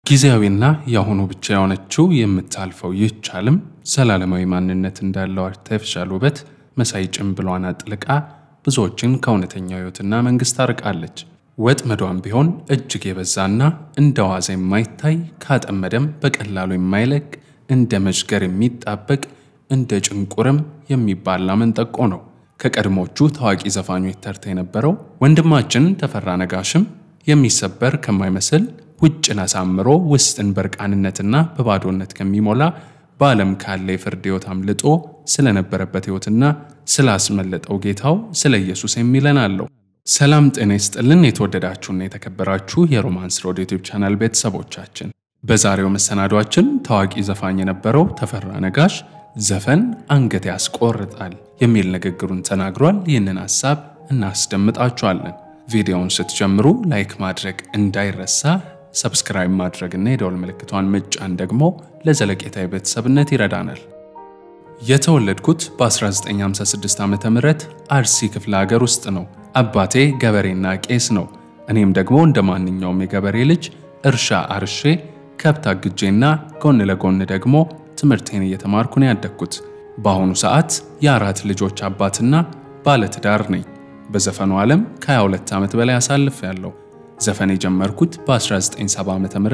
ጊዜያዊና የአሁኑ ብቻ የሆነችው የምታልፈው ይህች ዓለም ዘላለማዊ ማንነት እንዳለው አርቴፊሻል ውበት መሳይ ጭንብሏን አጥልቃ ብዙዎችን ከእውነተኛው ሕይወትና መንግሥት አርቃለች። ወጥመዷን ቢሆን እጅግ የበዛና እንደ ዋዛ የማይታይ ካጠመደም በቀላሉ የማይለቅ እንደ መዥገር የሚጣበቅ እንደ ጭንቁርም የሚባላ መንጠቆ ነው። ከቀድሞቹ ታዋቂ ዘፋኞች ተርታ የነበረው ወንድማችን ተፈራ ነጋሽም የሚሰበር ከማይመስል ውጭን አሳምሮ ውስጥን በርቃንነትና በባዶነት ከሚሞላ በዓለም ካለ የፍርድ ሕይወት አምልጦ ስለነበረበት ሕይወትና ስላስመለጠው ጌታው ስለ ኢየሱስ የሚለን አለው። ሰላም ጤና ይስጥልን። የተወደዳችሁና የተከበራችሁ የሮማንስ ሮድ ዩቲዩብ ቻናል ቤተሰቦቻችን በዛሬው መሰናዷችን ታዋቂ ዘፋኝ የነበረው ተፈራ ነጋሽ ዘፈን አንገት ያስቆርጣል የሚል ንግግሩን ተናግሯል። ይህንን ሐሳብ እናስደምጣችኋለን። ቪዲዮውን ስትጀምሩ ላይክ ማድረግ እንዳይረሳ፣ ሰብስክራይብ ማድረግና የደወል ምልክቷን መጫን ደግሞ ለዘለቄታዊ ቤተሰብነት ይረዳናል። የተወለድኩት በ1956 ዓ ም አርሲ ክፍለ ሀገር ውስጥ ነው። አባቴ ገበሬና ቄስ ነው። እኔም ደግሞ እንደ ማንኛውም የገበሬ ልጅ እርሻ አርሼ ከብት አግጄና ጎን ለጎን ደግሞ ትምህርቴን እየተማርኩ ነው ያደግኩት። በአሁኑ ሰዓት የአራት ልጆች አባትና ባለትዳር ነኝ። በዘፈኑ ዓለም ከ22 ዓመት በላይ አሳልፍ ያለው ዘፈን የጀመርኩት በ1970 ዓ ም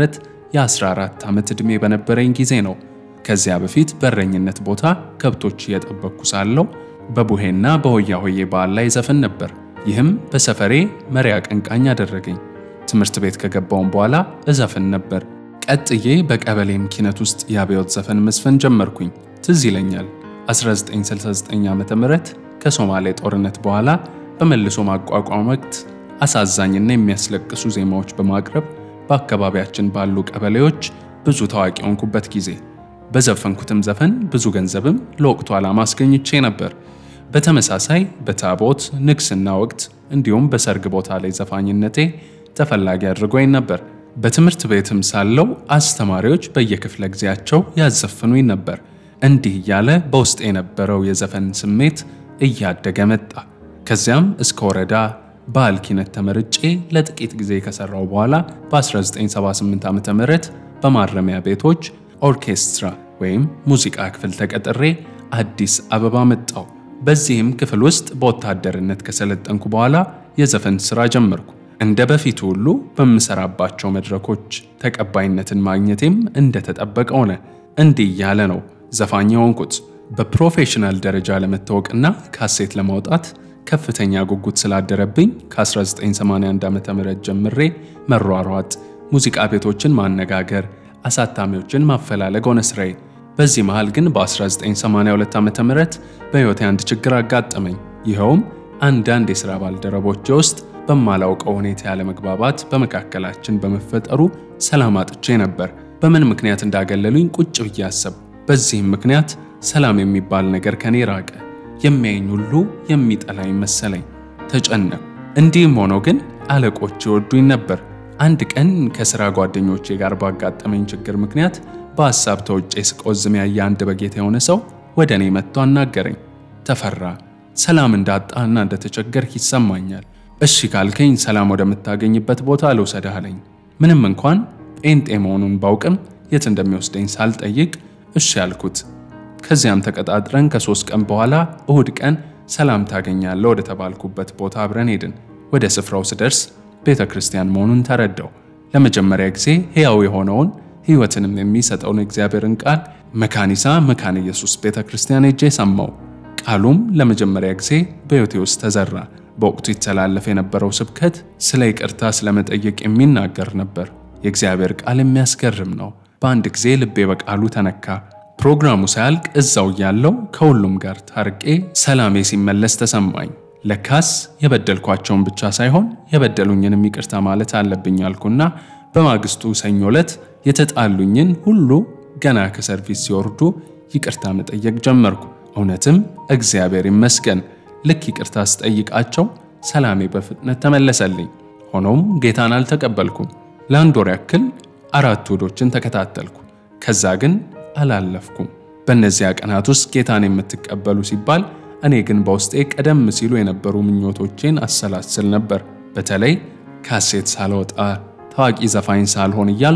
የ14 ዓመት ዕድሜ በነበረኝ ጊዜ ነው። ከዚያ በፊት በረኝነት ቦታ ከብቶች እየጠበቅኩ ሳለው በቡሄና በሆያ ሆዬ በዓል ላይ ዘፈን ነበር። ይህም በሰፈሬ መሪ አቀንቃኝ አደረገኝ። ትምህርት ቤት ከገባውን በኋላ እዘፍን ነበር። ቀጥዬ በቀበሌም ኪነት ውስጥ የአብዮት ዘፈን መስፈን ጀመርኩኝ። ትዝ ይለኛል 1969 ዓ ም ከሶማሌ ጦርነት በኋላ በመልሶ ማቋቋም ወቅት አሳዛኝና የሚያስለቅሱ ዜማዎች በማቅረብ በአካባቢያችን ባሉ ቀበሌዎች ብዙ ታዋቂ ሆንኩበት ጊዜ። በዘፈንኩትም ዘፈን ብዙ ገንዘብም ለወቅቱ ዓላማ አስገኝቼ ነበር። በተመሳሳይ በታቦት ንግስና ወቅት እንዲሁም በሰርግ ቦታ ላይ ዘፋኝነቴ ተፈላጊ አድርጎኝ ነበር። በትምህርት ቤትም ሳለው አስተማሪዎች በየክፍለ ጊዜያቸው ያዘፍኑኝ ነበር። እንዲህ እያለ በውስጥ የነበረው የዘፈን ስሜት እያደገ መጣ። ከዚያም እስከ ወረዳ ባህል ኪነት ተመርጬ ለጥቂት ጊዜ ከሰራው በኋላ በ1978 ዓ ም በማረሚያ ቤቶች ኦርኬስትራ ወይም ሙዚቃ ክፍል ተቀጥሬ አዲስ አበባ መጣው። በዚህም ክፍል ውስጥ በወታደርነት ከሰለጠንኩ በኋላ የዘፈን ሥራ ጀመርኩ። እንደ በፊቱ ሁሉ በምሰራባቸው መድረኮች ተቀባይነትን ማግኘቴም እንደተጠበቀ ሆነ። እንዲህ እያለ ነው ዘፋኝ የሆንኩት። በፕሮፌሽናል ደረጃ ለመታወቅና ካሴት ለማውጣት ከፍተኛ ጉጉት ስላደረብኝ ከ1981 ዓ ም ጀምሬ መሯሯጥ፣ ሙዚቃ ቤቶችን ማነጋገር፣ አሳታሚዎችን ማፈላለግ ሆነ ስራዬ። በዚህ መሃል ግን በ1982 ዓ ም በሕይወቴ አንድ ችግር አጋጠመኝ። ይኸውም አንዳንድ የሥራ ባልደረቦቼ ውስጥ በማላውቀው ሁኔታ ያለመግባባት በመካከላችን በመፈጠሩ ሰላም አጥቼ ነበር። በምን ምክንያት እንዳገለሉኝ ቁጭ ብዬ አሰብኩ። በዚህም ምክንያት ሰላም የሚባል ነገር ከኔ ራቀ። የሚያየኝ ሁሉ የሚጠላኝ መሰለኝ። ተጨነቅኩ። እንዲህም ሆኖ ግን አለቆች ይወዱኝ ነበር። አንድ ቀን ከሥራ ጓደኞቼ ጋር ባጋጠመኝ ችግር ምክንያት በሐሳብ ተውጬ ስቆዝም ያየ አንድ በጌታ የሆነ ሰው ወደ እኔ መጥቶ አናገረኝ። ተፈራ፣ ሰላም እንዳጣና እንደተቸገርክ ይሰማኛል። እሺ ካልከኝ ሰላም ወደምታገኝበት ቦታ ልውሰድህ አለኝ። ምንም እንኳን ጴንጤ መሆኑን ባውቅም የት እንደሚወስደኝ ሳልጠይቅ እሺ ያልኩት። ከዚያም ተቀጣጥረን ከሶስት ቀን በኋላ እሁድ ቀን ሰላም ታገኛለህ ወደ ተባልኩበት ቦታ አብረን ሄድን። ወደ ስፍራው ስደርስ ቤተ ክርስቲያን መሆኑን ተረዳው። ለመጀመሪያ ጊዜ ሕያው የሆነውን ሕይወትንም የሚሰጠውን እግዚአብሔርን ቃል መካኒሳ መካነ ኢየሱስ ቤተ ክርስቲያን ሄጄ ሰማው። ቃሉም ለመጀመሪያ ጊዜ በሕይወቴ ውስጥ ተዘራ። በወቅቱ ይተላለፍ የነበረው ስብከት ስለ ይቅርታ ስለመጠየቅ የሚናገር ነበር። የእግዚአብሔር ቃል የሚያስገርም ነው። በአንድ ጊዜ ልቤ በቃሉ ተነካ። ፕሮግራሙ ሳያልቅ እዛው እያለው ከሁሉም ጋር ታርቄ ሰላሜ ሲመለስ ተሰማኝ። ለካስ የበደልኳቸውን ብቻ ሳይሆን የበደሉኝንም ይቅርታ ማለት አለብኝ አልኩና በማግስቱ ሰኞ ዕለት የተጣሉኝን ሁሉ ገና ከሰርቪስ ሲወርዱ ይቅርታ መጠየቅ ጀመርኩ። እውነትም እግዚአብሔር ይመስገን ልክ ይቅርታ ስጠይቃቸው ሰላሜ በፍጥነት ተመለሰልኝ። ሆኖም ጌታን አልተቀበልኩም። ለአንድ ወር ያክል አራት እሁዶችን ተከታተልኩ። ከዛ ግን አላለፍኩም። በእነዚያ ቀናት ውስጥ ጌታን የምትቀበሉ ሲባል እኔ ግን በውስጤ ቀደም ሲሉ የነበሩ ምኞቶቼን አሰላስል ነበር። በተለይ ካሴት ሳልወጣ ታዋቂ ዘፋኝ ሳልሆን እያልኩ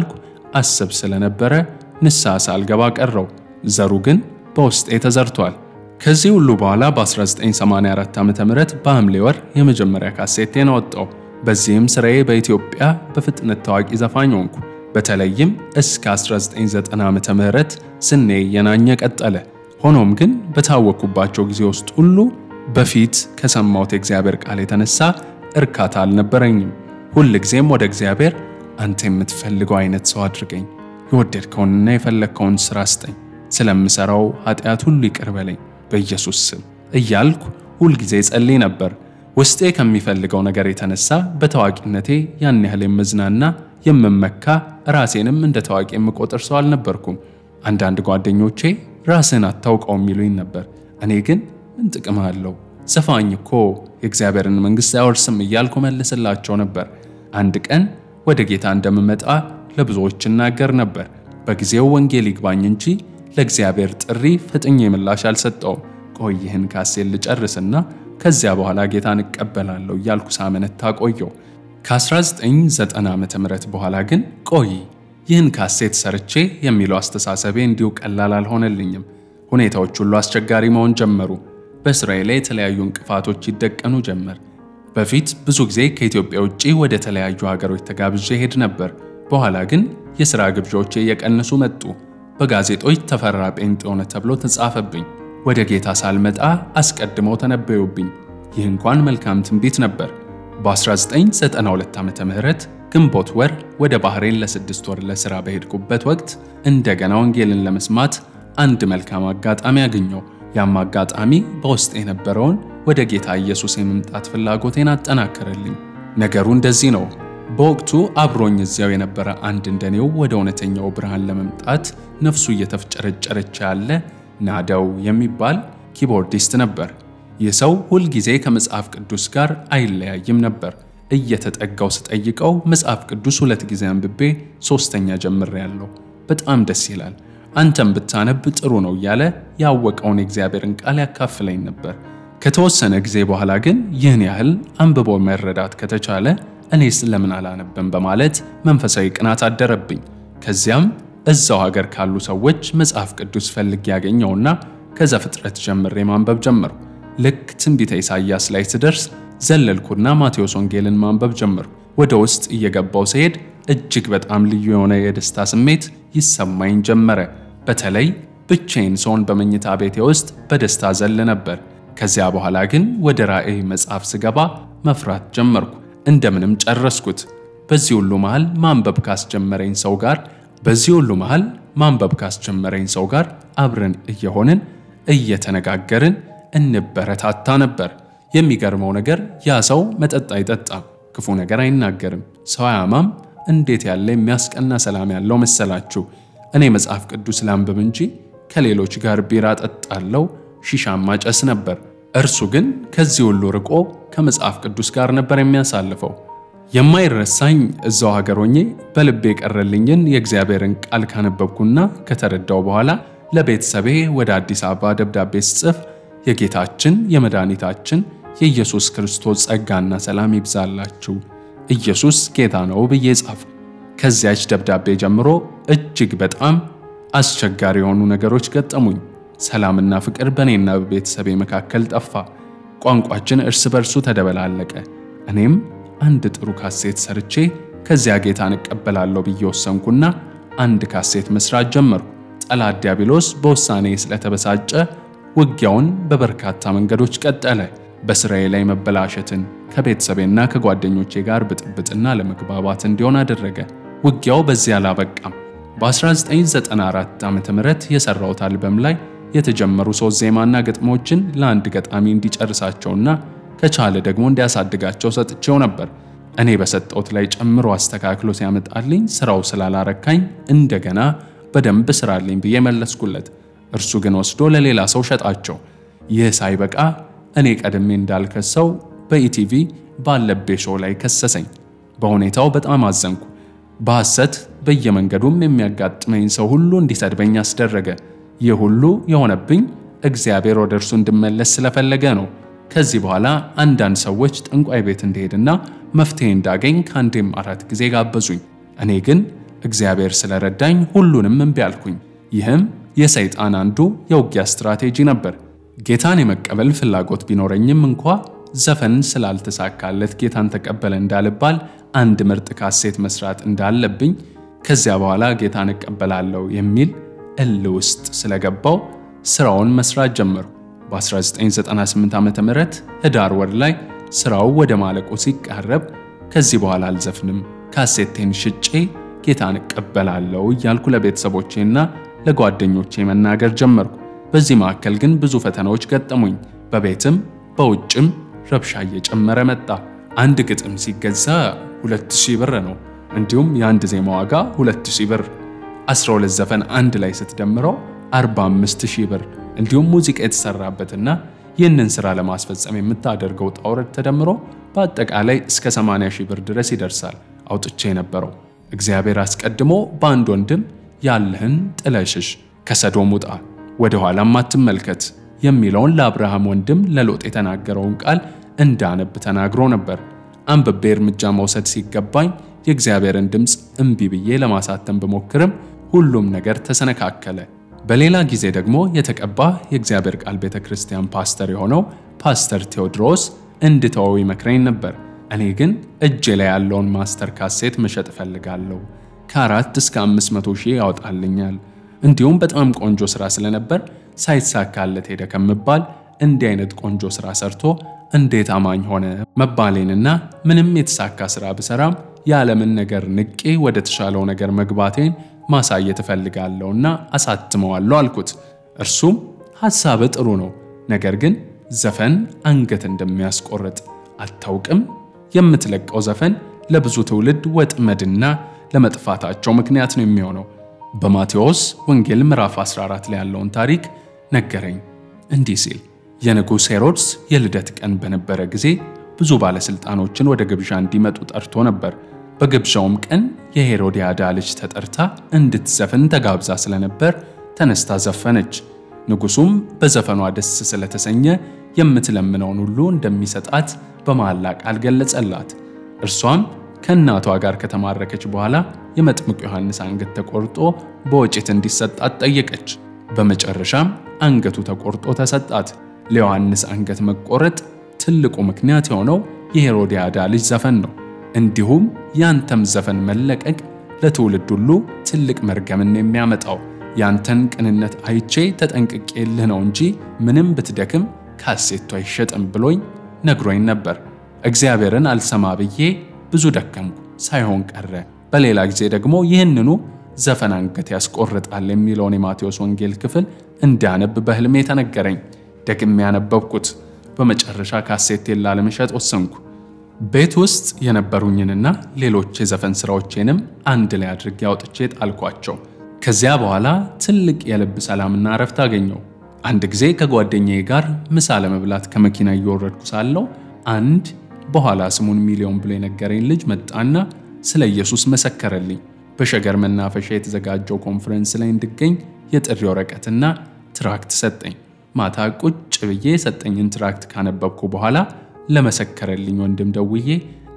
አስብ ስለነበረ ንስሐ ሳልገባ ቀረው። ዘሩ ግን በውስጤ ተዘርቷል። ከዚህ ሁሉ በኋላ በ1984 ዓ.ም በሐምሌ ወር የመጀመሪያ ካሴቴን አወጣው። በዚህም ስራዬ በኢትዮጵያ በፍጥነት ታዋቂ ዘፋኝ ሆንኩ። በተለይም እስከ 1990 ዓመተ ምህረት ዝኔ እየናኘ ቀጠለ። ሆኖም ግን በታወቅኩባቸው ጊዜ ውስጥ ሁሉ በፊት ከሰማሁት የእግዚአብሔር ቃል የተነሳ እርካታ አልነበረኝም። ሁል ጊዜም ወደ እግዚአብሔር አንተ የምትፈልገው አይነት ሰው አድርገኝ፣ የወደድከውንና የፈለግከውን ሥራ ስጠኝ፣ ስለምሠራው ኃጢአት ሁሉ ይቅር በለኝ በኢየሱስ ስም እያልኩ ሁልጊዜ ጸልይ ነበር። ውስጤ ከሚፈልገው ነገር የተነሳ በታዋቂነቴ ያን ያህል የምዝናና የምመካ ራሴንም እንደ ታዋቂ የምቆጥር ሰው አልነበርኩም። አንዳንድ ጓደኞቼ ራስን አታውቀውም የሚሉኝ ነበር። እኔ ግን ምን ጥቅም አለው ዘፋኝ እኮ የእግዚአብሔርን መንግሥት አያወርስም እያልኩ መልስላቸው ነበር። አንድ ቀን ወደ ጌታ እንደምመጣ ለብዙዎች እናገር ነበር። በጊዜው ወንጌል ይግባኝ እንጂ ለእግዚአብሔር ጥሪ ፍጥኜ ምላሽ አልሰጠውም። ቆይ ይህን ካሴት ልጨርስና ከዚያ በኋላ ጌታን እቀበላለሁ እያልኩ ሳመነታ ቆየው። ከ1990 ዓ ም በኋላ ግን ቆይ ይህን ካሴት ሰርቼ የሚለው አስተሳሰቤ እንዲሁ ቀላል አልሆነልኝም። ሁኔታዎች ሁሉ አስቸጋሪ መሆን ጀመሩ። በስራዬ ላይ የተለያዩ እንቅፋቶች ይደቀኑ ጀመር። በፊት ብዙ ጊዜ ከኢትዮጵያ ውጭ ወደ ተለያዩ ሀገሮች ተጋብዤ ሄድ ነበር። በኋላ ግን የሥራ ግብዣዎቼ እየቀነሱ መጡ። በጋዜጦች ተፈራ ጴንጤ ሆነ ተብሎ ተጻፈብኝ። ወደ ጌታ ሳልመጣ አስቀድመው ተነበዩብኝ። ይህ እንኳን መልካም ትንቢት ነበር። በ1992 ዓመተ ምህረት ግንቦት ወር ወደ ባህሬን ለስድስት ወር ለሥራ በሄድኩበት ወቅት እንደገና ወንጌልን ለመስማት አንድ መልካም አጋጣሚ አገኘው። ያም አጋጣሚ በውስጥ የነበረውን ወደ ጌታ ኢየሱስ የመምጣት ፍላጎቴን አጠናከረልኝ። ነገሩ እንደዚህ ነው። በወቅቱ አብሮኝ እዚያው የነበረ አንድ እንደኔው ወደ እውነተኛው ብርሃን ለመምጣት ነፍሱ እየተፍጨረጨረች ያለ ናደው የሚባል ኪቦርዲስት ነበር። ይህ ሰው ሁልጊዜ ከመጽሐፍ ቅዱስ ጋር አይለያይም ነበር። እየተጠጋው ስጠይቀው መጽሐፍ ቅዱስ ሁለት ጊዜ አንብቤ ሶስተኛ ጀምሬያለሁ፣ በጣም ደስ ይላል፣ አንተም ብታነብ ጥሩ ነው እያለ ያወቀውን የእግዚአብሔርን ቃል ያካፍለኝ ነበር። ከተወሰነ ጊዜ በኋላ ግን ይህን ያህል አንብቦ መረዳት ከተቻለ እኔስ ለምን አላነብም በማለት መንፈሳዊ ቅናት አደረብኝ። ከዚያም እዛው ሀገር ካሉ ሰዎች መጽሐፍ ቅዱስ ፈልጌ ያገኘውና ከዘፍጥረት ጀምሬ ማንበብ ጀመርኩ። ልክ ትንቢተ ኢሳይያስ ላይ ስደርስ ዘለልኩና ማቴዎስ ወንጌልን ማንበብ ጀመርኩ። ወደ ውስጥ እየገባው ስሄድ እጅግ በጣም ልዩ የሆነ የደስታ ስሜት ይሰማኝ ጀመረ። በተለይ ብቻዬን ሰውን በመኝታ ቤቴ ውስጥ በደስታ ዘል ነበር። ከዚያ በኋላ ግን ወደ ራእይ መጽሐፍ ስገባ መፍራት ጀመርኩ። እንደምንም ጨረስኩት። በዚህ ሁሉ መሃል ማንበብ ካስጀመረኝ ሰው ጋር በዚህ ሁሉ መሃል ማንበብ ካስጀመረኝ ሰው ጋር አብረን እየሆንን እየተነጋገርን እንበረታታ ነበር። የሚገርመው ነገር ያ ሰው መጠጥ አይጠጣም፣ ክፉ ነገር አይናገርም፣ ሰው አያማም። እንዴት ያለ የሚያስቀና ሰላም ያለው መሰላችሁ! እኔ መጽሐፍ ቅዱስ ላንብብ እንጂ ከሌሎች ጋር ቢራ ጠጣለው፣ ሺሻማ ጨስ ነበር። እርሱ ግን ከዚህ ሁሉ ርቆ ከመጽሐፍ ቅዱስ ጋር ነበር የሚያሳልፈው። የማይረሳኝ እዛው ሀገር ሆኜ በልቤ የቀረልኝን የእግዚአብሔርን ቃል ካነበብኩና ከተረዳው በኋላ ለቤተሰቤ ወደ አዲስ አበባ ደብዳቤ ስጽፍ የጌታችን የመድኃኒታችን የኢየሱስ ክርስቶስ ጸጋና ሰላም ይብዛላችሁ፣ ኢየሱስ ጌታ ነው ብዬ ጻፍኩ። ከዚያች ደብዳቤ ጀምሮ እጅግ በጣም አስቸጋሪ የሆኑ ነገሮች ገጠሙኝ። ሰላምና ፍቅር በእኔና በቤተሰቤ መካከል ጠፋ። ቋንቋችን እርስ በርሱ ተደበላለቀ። እኔም አንድ ጥሩ ካሴት ሰርቼ ከዚያ ጌታን እቀበላለሁ ብዬ ወሰንኩና አንድ ካሴት መስራት ጀመርኩ። ጠላት ዲያብሎስ በውሳኔ ስለተበሳጨ ውጊያውን በበርካታ መንገዶች ቀጠለ። በስራዬ ላይ መበላሸትን ከቤተሰቤና ከጓደኞቼ ጋር ብጥብጥና ለመግባባት እንዲሆን አደረገ። ውጊያው በዚህ አላበቃም። በ1994 ዓ ም የሰራሁት አልበም ላይ የተጀመሩ ሶስት ዜማና ግጥሞችን ለአንድ ገጣሚ እንዲጨርሳቸውና ከቻለ ደግሞ እንዲያሳድጋቸው ሰጥቼው ነበር። እኔ በሰጠሁት ላይ ጨምሮ አስተካክሎ ሲያመጣልኝ ስራው ስላላረካኝ እንደገና በደንብ ስራልኝ ብዬ መለስኩለት። እርሱ ግን ወስዶ ለሌላ ሰው ሸጣቸው። ይህ ሳይበቃ እኔ ቀድሜ እንዳልከሰው በኢቲቪ ባለቤ ሾው ላይ ከሰሰኝ። በሁኔታው በጣም አዘንኩ። በሐሰት በየመንገዱም የሚያጋጥመኝ ሰው ሁሉ እንዲሰድበኝ አስደረገ። ይህ ሁሉ የሆነብኝ እግዚአብሔር ወደ እርሱ እንድመለስ ስለፈለገ ነው። ከዚህ በኋላ አንዳንድ ሰዎች ጠንቋይ ቤት እንደሄድና መፍትሄ እንዳገኝ ከአንዴም አራት ጊዜ ጋበዙኝ። እኔ ግን እግዚአብሔር ስለረዳኝ ሁሉንም እምቢ አልኩኝ። ይህም የሰይጣን አንዱ የውጊያ ስትራቴጂ ነበር። ጌታን የመቀበል ፍላጎት ቢኖረኝም እንኳ ዘፈን ስላልተሳካለት ጌታን ተቀበለ እንዳልባል አንድ ምርጥ ካሴት መስራት እንዳለብኝ ከዚያ በኋላ ጌታን እቀበላለሁ የሚል እል ውስጥ ስለገባው ስራውን መስራት ጀመሩ። በ1998 ዓ ም ህዳር ወር ላይ ስራው ወደ ማለቁ ሲቃረብ ከዚህ በኋላ አልዘፍንም፣ ካሴቴን ሽጬ ጌታን እቀበላለሁ እያልኩ ለቤተሰቦቼና ለጓደኞቼ መናገር ጀመርኩ። በዚህ መካከል ግን ብዙ ፈተናዎች ገጠሙኝ። በቤትም በውጭም ረብሻ እየጨመረ መጣ። አንድ ግጥም ሲገዛ 2000 ብር ነው። እንዲሁም የአንድ ዜማ ዋጋ 2000 ብር፣ 12 ዘፈን አንድ ላይ ስትደምረው 45000 ብር፣ እንዲሁም ሙዚቃ የተሰራበትና ይህንን ስራ ለማስፈጸም የምታደርገው ውጣ ውረድ ተደምሮ በአጠቃላይ እስከ 80 ሺህ ብር ድረስ ይደርሳል። አውጥቼ የነበረው እግዚአብሔር አስቀድሞ በአንድ ወንድም ያለህን ጥለሽሽ ከሰዶም ውጣ ወደ ኋላም አትመልከት የሚለውን ለአብርሃም ወንድም ለሎጥ የተናገረውን ቃል እንዳነብ ተናግሮ ነበር። አንብቤ እርምጃ መውሰድ ሲገባኝ የእግዚአብሔርን ድምፅ እምቢ ብዬ ለማሳተም ብሞክርም ሁሉም ነገር ተሰነካከለ። በሌላ ጊዜ ደግሞ የተቀባ የእግዚአብሔር ቃል ቤተ ክርስቲያን ፓስተር የሆነው ፓስተር ቴዎድሮስ እንድተወው ይመክረኝ ነበር። እኔ ግን እጄ ላይ ያለውን ማስተር ካሴት መሸጥ እፈልጋለሁ፣ ከአራት እስከ አምስት መቶ ሺህ ያወጣልኛል። እንዲሁም በጣም ቆንጆ ስራ ስለነበር ሳይሳካለት ሄደ ከምባል እንዲህ አይነት ቆንጆ ስራ ሰርቶ እንዴት አማኝ ሆነ መባሌንና ምንም የተሳካ ስራ ብሰራም የዓለምን ነገር ንቄ ወደ ተሻለው ነገር መግባቴን ማሳየት እፈልጋለሁና አሳትመዋለሁ አልኩት። እርሱም ሐሳብ ጥሩ ነው፣ ነገር ግን ዘፈን አንገት እንደሚያስቆርጥ አታውቅም? የምትለቀው ዘፈን ለብዙ ትውልድ ወጥመድና ለመጥፋታቸው ምክንያት ነው የሚሆነው። በማቴዎስ ወንጌል ምዕራፍ 14 ላይ ያለውን ታሪክ ነገረኝ እንዲህ ሲል የንጉሥ ሄሮድስ የልደት ቀን በነበረ ጊዜ ብዙ ባለሥልጣኖችን ወደ ግብዣ እንዲመጡ ጠርቶ ነበር። በግብዣውም ቀን የሄሮድያዳ ልጅ ተጠርታ እንድትዘፍን ተጋብዛ ስለነበር ተነስታ ዘፈነች። ንጉሡም በዘፈኗ ደስ ስለተሰኘ የምትለምነውን ሁሉ እንደሚሰጣት በመሐላ ቃል ገለጸላት። እርሷም ከእናቷ ጋር ከተማረከች በኋላ የመጥምቁ ዮሐንስ አንገት ተቆርጦ በወጭት እንዲሰጣት ጠየቀች። በመጨረሻም አንገቱ ተቆርጦ ተሰጣት። ለዮሐንስ አንገት መቆረጥ ትልቁ ምክንያት የሆነው የሄሮድያዳ ልጅ ዘፈን ነው። እንዲሁም ያንተም ዘፈን መለቀቅ ለትውልድ ሁሉ ትልቅ መርገምን የሚያመጣው ያንተን ቅንነት አይቼ ተጠንቅቄልህ ነው እንጂ ምንም ብትደክም ካሴቱ አይሸጥም ብሎኝ ነግሮኝ ነበር። እግዚአብሔርን አልሰማ ብዬ ብዙ ደከምኩ፣ ሳይሆን ቀረ። በሌላ ጊዜ ደግሞ ይህንኑ ዘፈን አንገት ያስቆርጣል የሚለውን የማቴዎስ ወንጌል ክፍል እንዳነብ በሕልሜ ተነገረኝ። ደግሜ ያነበብኩት። በመጨረሻ ካሴቴን ላለመሸጥ ወሰንኩ። ቤት ውስጥ የነበሩኝንና ሌሎች የዘፈን ስራዎቼንም አንድ ላይ አድርጌ አውጥቼ ጣልኳቸው። ከዚያ በኋላ ትልቅ የልብ ሰላምና እረፍት አገኘው። አንድ ጊዜ ከጓደኛዬ ጋር ምሳ ለመብላት ከመኪና እየወረድኩ ሳለሁ አንድ በኋላ ስሙን ሚሊዮን ብሎ የነገረኝ ልጅ መጣና ስለ ኢየሱስ መሰከረልኝ። በሸገር መናፈሻ የተዘጋጀው ኮንፈረንስ ላይ እንድገኝ የጥሪ ወረቀትና ትራክት ሰጠኝ። ማታ ቁጭ ብዬ የሰጠኝን ትራክት ካነበብኩ በኋላ ለመሰከረልኝ ወንድም ደውዬ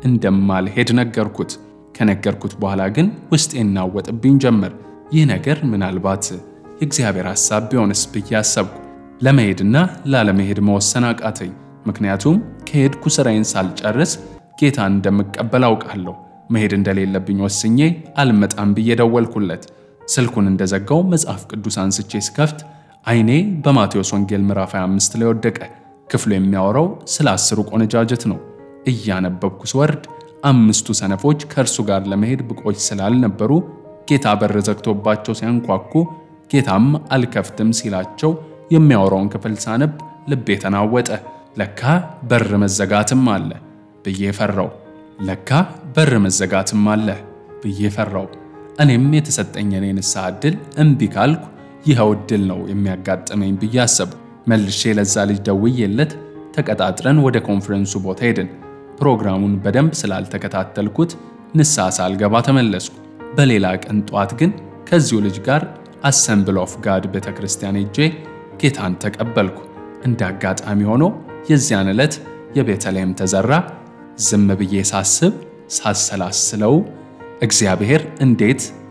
እንደማልሄድ ነገርኩት። ከነገርኩት በኋላ ግን ውስጤ እናወጥብኝ ጀመር። ይህ ነገር ምናልባት የእግዚአብሔር ሐሳብ ቢሆንስ ብዬ አሰብኩ። ለመሄድና ላለመሄድ መወሰን አቃተኝ። ምክንያቱም ከሄድኩ ስራዬን ሳልጨርስ ጌታን እንደምቀበል አውቃለሁ። መሄድ እንደሌለብኝ ወስኜ አልመጣም ብዬ ደወልኩለት። ስልኩን እንደዘጋው መጽሐፍ ቅዱስ አንስቼ ስከፍት ዓይኔ በማቴዎስ ወንጌል ምዕራፍ 25 ላይ ወደቀ። ክፍሉ የሚያወራው ስለ አስሩ ቆነጃጀት ነው። እያነበብኩ ስወርድ አምስቱ ሰነፎች ከእርሱ ጋር ለመሄድ ብቆች ስላልነበሩ ጌታ በር ዘግቶባቸው ሲያንኳኩ ጌታም አልከፍትም ሲላቸው የሚያወራውን ክፍል ሳነብ ልቤ ተናወጠ። ለካ በር መዘጋትም አለ ብዬ ፈራው። ለካ በር መዘጋትም አለ ብዬ ፈራው። እኔም የተሰጠኝን የንስሐ ዕድል እምቢ ካልኩ ይኸው ዕድል ነው የሚያጋጥመኝ ብዬ አሰብኩ። መልሼ ለዛ ልጅ ደውዬለት ተቀጣጥረን ወደ ኮንፈረንሱ ቦታ ሄድን። ፕሮግራሙን በደንብ ስላልተከታተልኩት ንስሐ ሳልገባ ተመለስኩ። በሌላ ቀን ጧት ግን ከዚሁ ልጅ ጋር አሰምብል ኦፍ ጋድ ቤተ ክርስቲያን ሄጄ ጌታን ተቀበልኩ። እንደ አጋጣሚ ሆኖ የዚያን ዕለት የቤተልሔም ተዘራ ዝም ብዬ ሳስብ ሳሰላስለው እግዚአብሔር እንዴት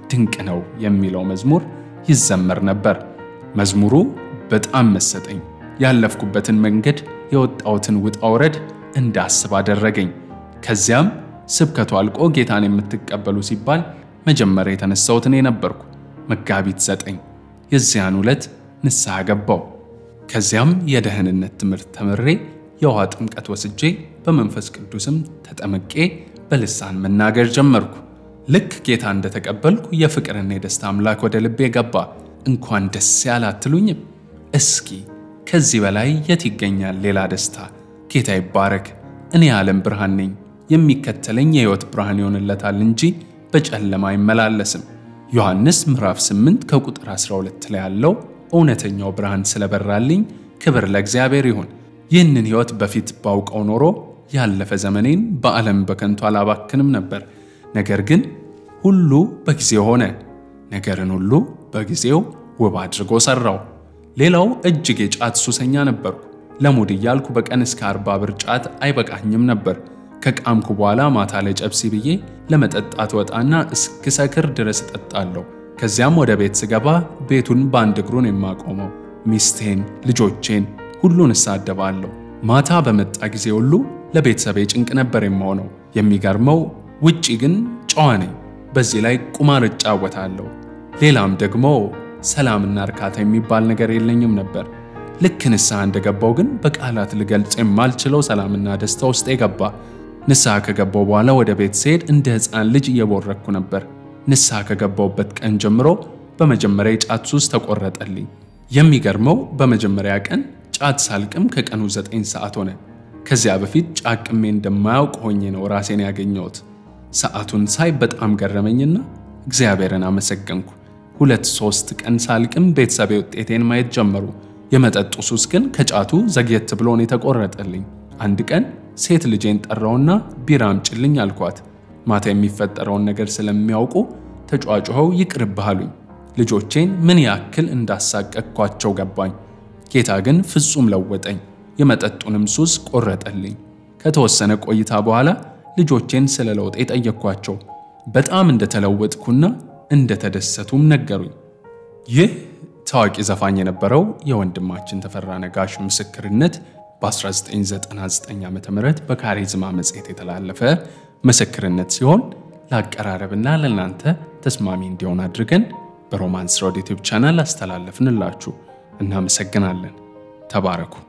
ድንቅ ነው የሚለው መዝሙር ይዘመር ነበር። መዝሙሩ በጣም መሰጠኝ። ያለፍኩበትን መንገድ የወጣሁትን ውጣ ውረድ እንዳስብ አደረገኝ። ከዚያም ስብከቱ አልቆ ጌታን የምትቀበሉ ሲባል መጀመሪያ የተነሳሁት እኔ ነበርኩ። መጋቢት ዘጠኝ የዚያን ዕለት ንስሐ ገባው። ከዚያም የደህንነት ትምህርት ተምሬ የውሃ ጥምቀት ወስጄ በመንፈስ ቅዱስም ተጠምቄ በልሳን መናገር ጀመርኩ። ልክ ጌታ እንደተቀበልኩ የፍቅርና የደስታ አምላክ ወደ ልቤ ገባ። እንኳን ደስ ያለ አትሉኝም? እስኪ ከዚህ በላይ የት ይገኛል ሌላ ደስታ? ጌታ ይባረክ። እኔ የዓለም ብርሃን ነኝ፣ የሚከተለኝ የሕይወት ብርሃን ይሆንለታል እንጂ በጨለማ አይመላለስም። ዮሐንስ ምዕራፍ 8 ከቁጥር 12 ላይ ያለው እውነተኛው ብርሃን ስለበራልኝ ክብር ለእግዚአብሔር ይሁን። ይህንን ሕይወት በፊት ባውቀው ኖሮ ያለፈ ዘመኔን በዓለም በከንቱ አላባክንም ነበር። ነገር ግን ሁሉ በጊዜው ሆነ፣ ነገርን ሁሉ በጊዜው ውብ አድርጎ ሠራው። ሌላው እጅግ የጫት ሱሰኛ ነበርኩ። ለሙድ እያልኩ በቀን እስከ አርባ ብር ጫት አይበቃኝም ነበር። ከቃምኩ በኋላ ማታ ላይ ጨብሲ ብዬ ለመጠጣት ወጣና እስክሰክር ድረስ እጠጣለሁ። ከዚያም ወደ ቤት ስገባ ቤቱን በአንድ እግሩን የማቆመው ሚስቴን፣ ልጆቼን ሁሉን እሳደባለሁ። ማታ በመጣ ጊዜ ሁሉ ለቤተሰቤ ጭንቅ ነበር የምሆነው። የሚገርመው ውጪ ግን ጨዋ ነኝ። በዚህ ላይ ቁማር እጫወታለሁ። ሌላም ደግሞ ሰላምና እርካታ የሚባል ነገር የለኝም ነበር። ልክ ንስሐ እንደገባው ግን በቃላት ልገልጽ የማልችለው ሰላምና ደስታ ውስጥ የገባ። ንስሐ ከገባው በኋላ ወደ ቤት ስሄድ እንደ ሕፃን ልጅ እየቦረኩ ነበር። ንስሐ ከገባውበት ቀን ጀምሮ በመጀመሪያ የጫት ሱስ ተቆረጠልኝ። የሚገርመው በመጀመሪያ ቀን ጫት ሳልቅም ከቀኑ ዘጠኝ ሰዓት ሆነ። ከዚያ በፊት ጫቅሜ እንደማያውቅ ሆኜ ነው ራሴን ያገኘሁት። ሰዓቱን ሳይ በጣም ገረመኝና እግዚአብሔርን አመሰገንኩ። ሁለት ሶስት ቀን ሳልቅም ቤተሰቤ ውጤቴን ማየት ጀመሩ። የመጠጡ ሱስ ግን ከጫቱ ዘግየት ብሎ ነው የተቆረጠልኝ። አንድ ቀን ሴት ልጄን ጠራውና ቢራ አምጪልኝ አልኳት። ማታ የሚፈጠረውን ነገር ስለሚያውቁ ተጫጭኸው ይቅርብህ አሉኝ። ልጆቼን ምን ያክል እንዳሳቀቅኳቸው ገባኝ። ጌታ ግን ፍጹም ለወጠኝ፣ የመጠጡንም ሱስ ቆረጠልኝ። ከተወሰነ ቆይታ በኋላ ልጆቼን ስለ ለውጤ ጠየቅኳቸው። በጣም እንደተለወጥኩና እንደተደሰቱም ነገሩኝ። ይህ ታዋቂ ዘፋኝ የነበረው የወንድማችን ተፈራ ነጋሽ ምስክርነት በ1999 ዓ ም በካሪዝማ መጽሔት የተላለፈ ምስክርነት ሲሆን ለአቀራረብና ለእናንተ ተስማሚ እንዲሆን አድርገን በሮማንስ ሮድ ዩቲዩብ ቻናል አስተላለፍንላችሁ። እናመሰግናለን። ተባረኩ።